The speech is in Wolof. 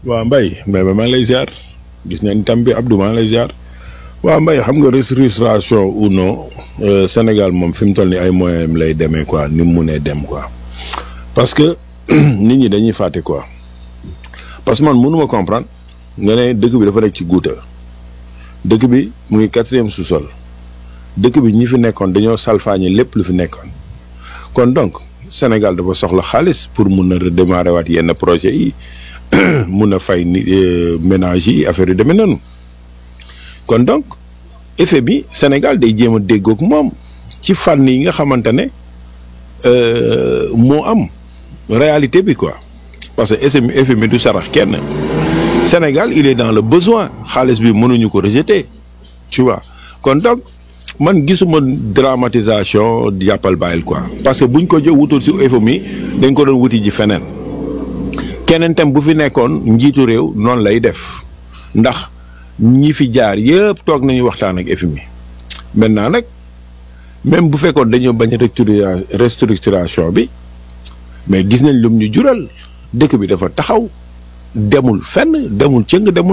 waaw Mbaye Mbaye ba maa ngi lay ziar gis nañ tam bi Abdou maa ngi lay ziar waaw Mbaye xam nga restructuration ou non Sénégal moom fi mu toll ni ay moyens lay demee quoi ni mu munee dem quoi parce que nit ñi dañuy fàtte quoi parce que man mënuma comprendre nga ne dëkk bi dafa nekk ci guuta dëkk bi mu ngi quatrième sous-sol dëkk bi ñi fi nekkoon dañoo salfaañe lépp lu fi nekkoon kon donc Sénégal dafa soxla xaalis pour mun a redémarrer waat yenn projet yi mun a fay ni ménage yi affaire yu demee noonu kon donc effet bi Sénégal day jéem a déggoog moom ci fànn yi nga xamante ne moo am réalité bi quoi parce que effet effet bi du sarax kenn Sénégal il est dans le besoin xaalis bi mënuñu ko rejeter tu vois kon donc man gisuma dramatisation jàppal bàyyil quoi parce que buñ ko jë wutul si FMI dañ ko doon wuti ji feneen keneen tam bu fi nekkoon njiitu réew noonu lay def ndax ñi fi jaar yëpp toog nañu waxtaan ak FMI maintenant nag même bu fekkoon dañoo bañ restructuration bi mais gis nañ lum ñu jural dëkk bi dafa taxaw demul fenn demul cëng demul